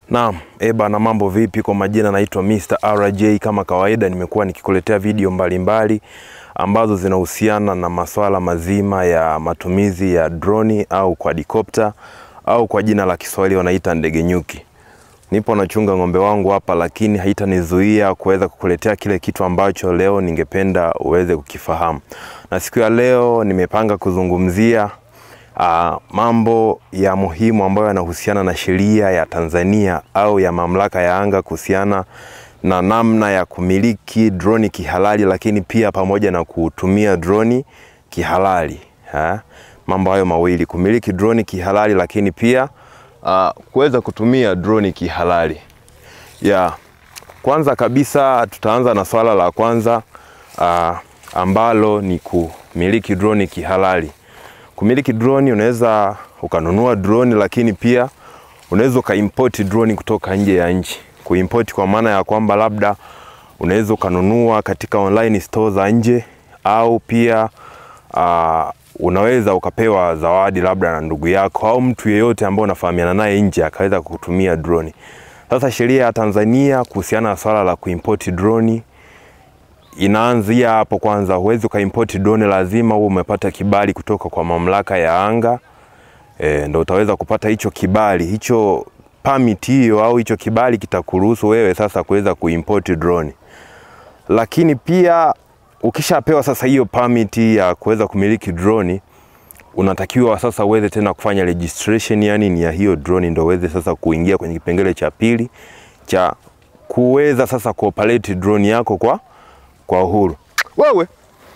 Naam, eba na mambo vipi? Kwa majina naitwa Mr. RJ. Kama kawaida, nimekuwa nikikuletea video mbalimbali mbali, ambazo zinahusiana na masuala mazima ya matumizi ya droni au quadcopter au kwa jina la Kiswahili wanaita ndege nyuki. Nipo nachunga ng'ombe wangu hapa, lakini haitanizuia kuweza kukuletea kile kitu ambacho leo ningependa uweze kukifahamu. Na siku ya leo nimepanga kuzungumzia uh, mambo ya muhimu ambayo yanahusiana na sheria ya Tanzania au ya mamlaka ya anga kuhusiana na namna ya kumiliki droni kihalali, lakini pia pamoja na kutumia droni kihalali ha? Mambo hayo mawili, kumiliki droni kihalali, lakini pia uh, kuweza kutumia droni kihalali ya kwanza kabisa tutaanza na swala la kwanza uh, ambalo ni kumiliki droni kihalali. Kumiliki droni, unaweza ukanunua droni, lakini pia unaweza ukaimport droni kutoka nje ya nchi. Kuimport kwa maana ya kwamba labda unaweza ukanunua katika online store za nje, au pia uh, unaweza ukapewa zawadi labda na ndugu yako au mtu yeyote ambaye unafahamiana naye nje akaweza kutumia droni. Sasa sheria ya Tanzania kuhusiana na swala la kuimport droni inaanzia hapo kwanza. Huwezi ukaimport drone, lazima uwe umepata kibali kutoka kwa mamlaka ya anga e, ndo utaweza kupata hicho kibali hicho permit hiyo au hicho kibali kitakuruhusu wewe sasa kuweza kuimport drone. Lakini pia ukishapewa sasa hiyo permit ya kuweza kumiliki drone, unatakiwa sasa uweze tena kufanya registration, yani ni ya hiyo drone, ndo uweze sasa kuingia kwenye kipengele cha pili cha kuweza sasa kuoperate drone yako kwa kwa uhuru. Wewe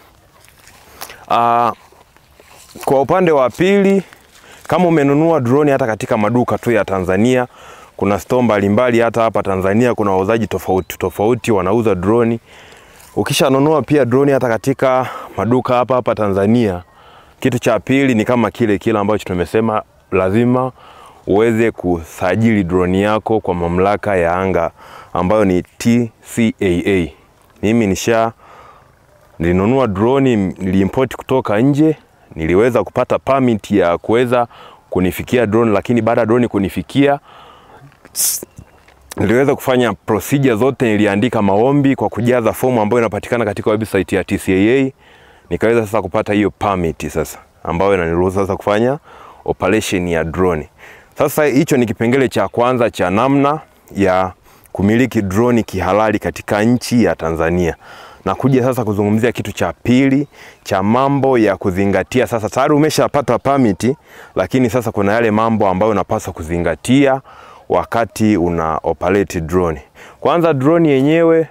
uh, kwa upande wa pili, kama umenunua droni hata katika maduka tu ya Tanzania, kuna store mbalimbali hata hapa Tanzania, kuna wauzaji tofauti tofauti wanauza droni. Ukishanunua pia droni hata katika maduka hapa hapa Tanzania, kitu cha pili ni kama kile kile ambacho tumesema, lazima uweze kusajili droni yako kwa mamlaka ya anga ambayo ni TCAA. Mimi nisha nilinunua droni, niliimport kutoka nje, niliweza kupata permit ya kuweza kunifikia drone, lakini baada ya drone kunifikia niliweza kufanya procedure zote, niliandika maombi kwa kujaza fomu ambayo inapatikana katika website ya TCAA, nikaweza sasa kupata hiyo permit sasa ambayo inaniruhusu sasa kufanya operation ya drone. Sasa hicho ni kipengele cha kwanza cha namna ya kumiliki droni kihalali katika nchi ya Tanzania. Na kuja sasa kuzungumzia kitu cha pili cha mambo ya kuzingatia. Sasa tayari umeshapata permit, lakini sasa kuna yale mambo ambayo unapaswa kuzingatia wakati una operate drone. Kwanza drone yenyewe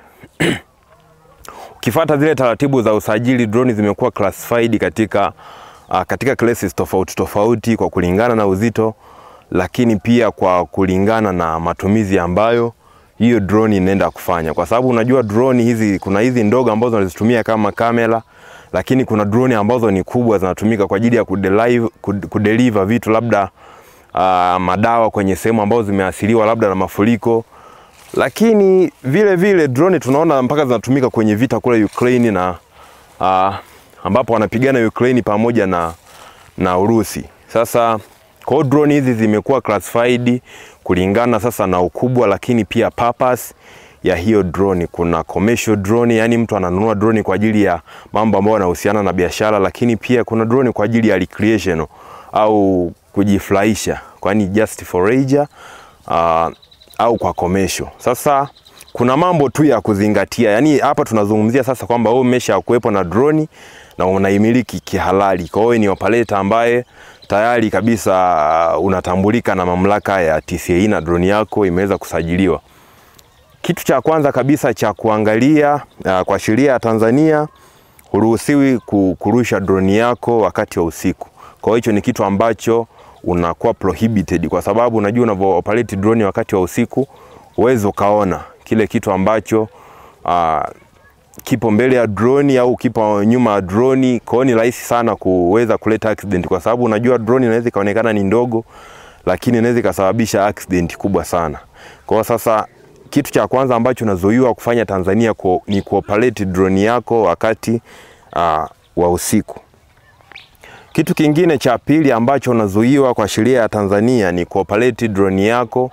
ukifuata zile taratibu za usajili, drone zimekuwa classified katika uh, katika classes tofauti tofauti kwa kulingana na uzito, lakini pia kwa kulingana na matumizi ambayo hiyo drone inaenda kufanya, kwa sababu unajua drone hizi, kuna hizi ndogo ambazo wanazitumia kama kamera, lakini kuna drone ambazo ni kubwa zinatumika kwa ajili ya kudeliver, kudeliver vitu labda uh, madawa kwenye sehemu ambazo zimeathiriwa labda na mafuriko. Lakini vile vile drone tunaona mpaka zinatumika kwenye vita kule Ukraine na uh, ambapo wanapigana Ukraine pamoja na, na Urusi. Sasa kwa drone hizi zimekuwa classified kulingana sasa na ukubwa, lakini pia purpose ya hiyo drone. Kuna commercial drone, yani mtu ananunua drone kwa ajili ya mambo ambayo yanahusiana na biashara, lakini pia kuna drone kwa ajili ya recreation au kujifurahisha, kwani just for leisure uh, au kwa commercial. Sasa kuna mambo tu ya kuzingatia, yani hapa tunazungumzia sasa kwamba wewe umesha kuwepo na drone na unaimiliki kihalali, kwa hiyo ni operator ambaye tayari kabisa unatambulika na mamlaka ya TCAA na droni yako imeweza kusajiliwa. Kitu cha kwanza kabisa cha kuangalia uh, kwa sheria ya Tanzania huruhusiwi kurusha droni yako wakati wa usiku. Kwa hiyo hicho ni kitu ambacho unakuwa prohibited, kwa sababu unajua unavyo operate drone wakati wa usiku uweze ukaona kile kitu ambacho uh, kipo mbele ya droni au kipo nyuma ya droni. Kwa hiyo ni rahisi sana kuweza kuleta accident, kwa sababu unajua droni inaweza ikaonekana ni ndogo, lakini inaweza ikasababisha accident kubwa sana. Kwa hiyo sasa, kitu cha kwanza ambacho unazuiwa kufanya Tanzania ku, ni kuoperate droni yako wakati uh, wa usiku. Kitu kingine cha pili ambacho unazuiwa kwa sheria ya Tanzania ni kuoperate drone yako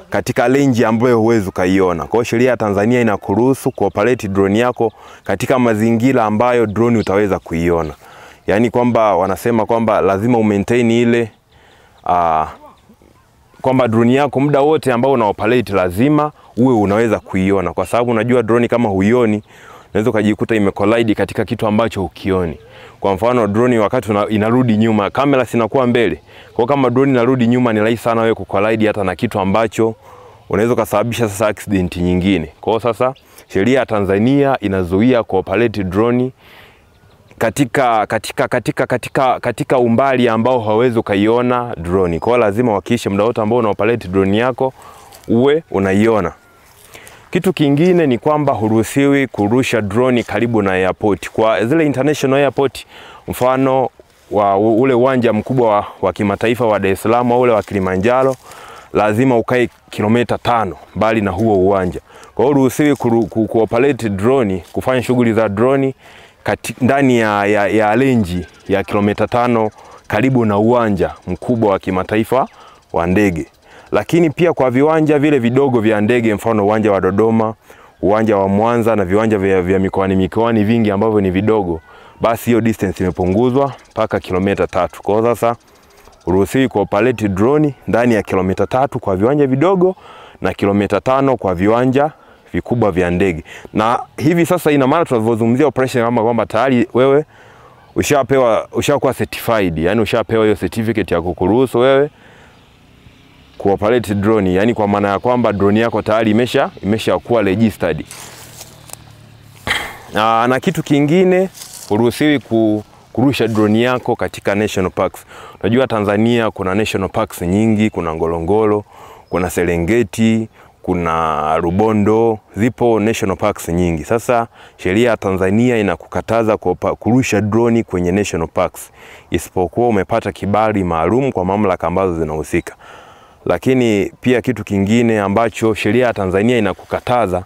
katika range ambayo huwezi ukaiona. Kwa hiyo sheria ya Tanzania inakuruhusu kuoperate drone yako katika mazingira ambayo drone utaweza kuiona, yaani kwamba wanasema kwamba lazima umaintain ile uh, kwamba drone yako muda wote ambao una operate lazima uwe unaweza kuiona, kwa sababu unajua drone kama huioni unaweza ukajikuta imecollide katika kitu ambacho hukioni. Kwa mfano drone wakati una, inarudi nyuma, kamera sinakuwa mbele. Kwa kama drone inarudi nyuma, ni rahisi sana wewe kucollide hata na kitu ambacho unaweza kusababisha sasa accident nyingine. Kwa hiyo sasa sheria ya Tanzania inazuia kuoperate drone katika, katika, katika, katika, katika umbali ambao hauwezi ukaiona drone. Kwa hiyo lazima uhakikishe muda wote ambao una operate drone yako uwe unaiona. Kitu kingine ni kwamba huruhusiwi kurusha drone karibu na airport. Kwa zile international airport, mfano wa ule uwanja mkubwa wa, wa kimataifa wa Dar es Salaam au ule wa Kilimanjaro, lazima ukae kilomita tano mbali na huo uwanja. Kwa hiyo huruhusiwi kuoperate drone, kufanya shughuli za drone kati, ndani ya, ya, ya renji ya kilomita tano karibu na uwanja mkubwa wa kimataifa wa ndege lakini pia kwa viwanja vile vidogo vya ndege, mfano uwanja wa Dodoma, uwanja wa Mwanza na viwanja vya, vya mikoani mikoani vingi ambavyo ni vidogo, basi hiyo distance imepunguzwa mpaka kilomita tatu. Kwa hiyo sasa uruhusiwi kuoperate drone ndani ya kilomita tatu kwa viwanja vidogo na kilomita tano kwa viwanja vikubwa vya ndege. Na hivi sasa ina maana tunavyozungumzia operation kama kwamba tayari wewe ushapewa ushakuwa certified, yani ushapewa hiyo certificate ya kukuruhusu wewe kuoperate drone, yani kwa maana ya kwamba drone yako tayari imesha imeshakuwa registered. Aa, na kitu kingine huruhusiwi ku, kurusha drone yako katika national parks. Unajua Tanzania kuna national parks nyingi, kuna Ngorongoro, kuna Serengeti, kuna Rubondo, zipo national parks nyingi. Sasa sheria ya Tanzania inakukataza kurusha drone kwenye national parks isipokuwa umepata kibali maalum kwa mamlaka ambazo zinahusika lakini pia kitu kingine ambacho sheria ya Tanzania inakukataza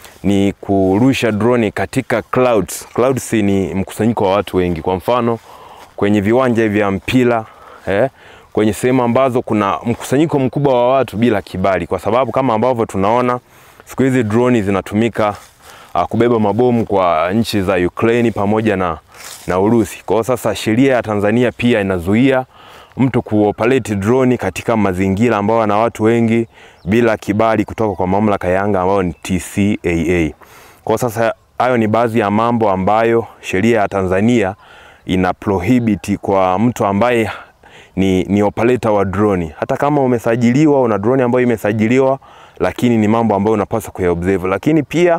ni kurusha drone katika clouds. Clouds ni mkusanyiko wa watu wengi, kwa mfano kwenye viwanja vya mpira eh, kwenye sehemu ambazo kuna mkusanyiko mkubwa wa watu bila kibali, kwa sababu kama ambavyo tunaona siku hizi drone zinatumika uh, kubeba mabomu kwa nchi za Ukraine pamoja na, na Urusi. Kwa hiyo sasa sheria ya Tanzania pia inazuia mtu kuoperate drone katika mazingira ambayo yana watu wengi bila kibali kutoka kwa mamlaka ya anga ambayo ni TCAA. Kwa sasa hayo ni baadhi ya mambo ambayo sheria ya Tanzania ina prohibit kwa mtu ambaye ni, ni operator wa drone. Hata kama umesajiliwa una drone ambayo imesajiliwa, lakini ni mambo ambayo unapaswa kuyaobserve. Lakini pia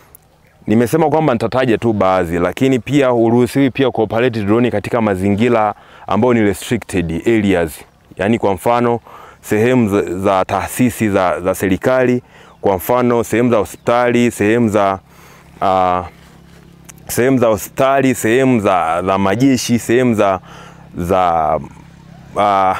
nimesema kwamba nitataja tu baadhi, lakini pia huruhusiwi pia kuoperate drone katika mazingira ambayo ni restricted areas, yaani kwa mfano sehemu za, za taasisi za, za serikali, kwa mfano sehemu za hospitali, sehemu za uh, sehemu za hospitali, sehemu za, za majeshi, sehemu za, za uh,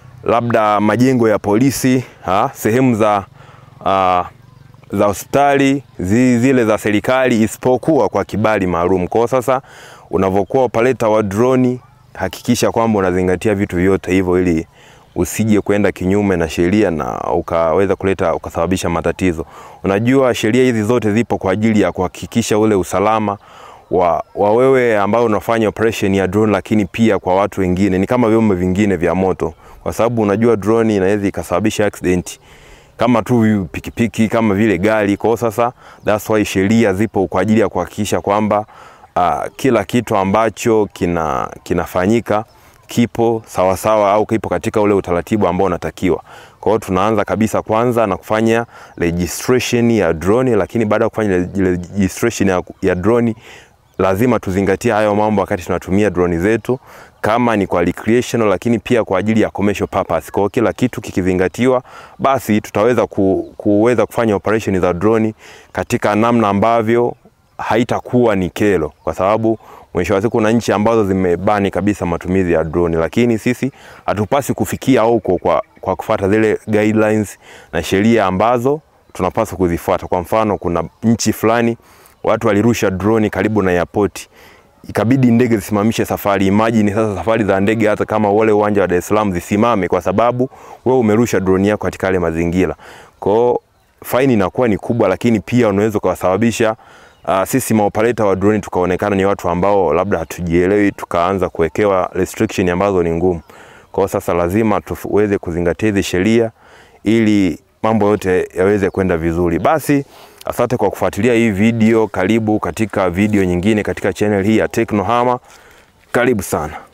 labda majengo ya polisi ha? sehemu za uh, za hospitali zile za serikali isipokuwa kwa kibali maalum. Kwa sasa unavyokuwa operator wa drone, hakikisha kwamba unazingatia vitu vyote hivyo ili usije kwenda kinyume na sheria na ukaweza kuleta ukasababisha matatizo. Unajua sheria hizi zote zipo kwa ajili ya kuhakikisha ule usalama wa, wa wewe ambao unafanya operation ya drone, lakini pia kwa watu wengine. Ni kama vyombo vingine vya moto, kwa sababu unajua drone inaweza ikasababisha accident kama tu pikipiki kama vile gari. Kwa sasa that's why sheria zipo kwa ajili ya kuhakikisha kwamba uh, kila kitu ambacho kina kinafanyika kipo sawasawa sawa, au kipo katika ule utaratibu ambao unatakiwa. Kwa hiyo tunaanza kabisa kwanza na kufanya registration ya drone, lakini baada ya kufanya registration ya, ya drone lazima tuzingatie hayo mambo wakati tunatumia drone zetu, kama ni kwa recreational, lakini pia kwa ajili ya commercial purpose. Kwa kila kitu kikizingatiwa, basi tutaweza ku, kuweza kufanya operation za drone katika namna ambavyo haitakuwa ni kero, kwa sababu mwisho wa siku kuna nchi ambazo zimebani kabisa matumizi ya drone, lakini sisi hatupasi kufikia huko kwa, kwa kufuata zile guidelines na sheria ambazo tunapaswa kuzifuata. Kwa mfano, kuna nchi fulani watu walirusha drone karibu na airport, ikabidi ndege zisimamishe safari. Imagine sasa safari za ndege hata kama wale uwanja wa Dar es Salaam zisimame kwa sababu wewe umerusha drone yako katika yale mazingira. Kwa hiyo faini inakuwa ni kubwa, lakini pia unaweza ukawasababisha uh, sisi maoperator wa drone tukaonekana ni watu ambao labda hatujielewi, tukaanza kuwekewa restriction ambazo ni ngumu. Kwa hiyo sasa lazima tuweze kuzingatia hizi sheria ili mambo yote yaweze kwenda vizuri. Basi asante kwa kufuatilia hii video. Karibu katika video nyingine katika channel hii ya Teknohama. Karibu sana.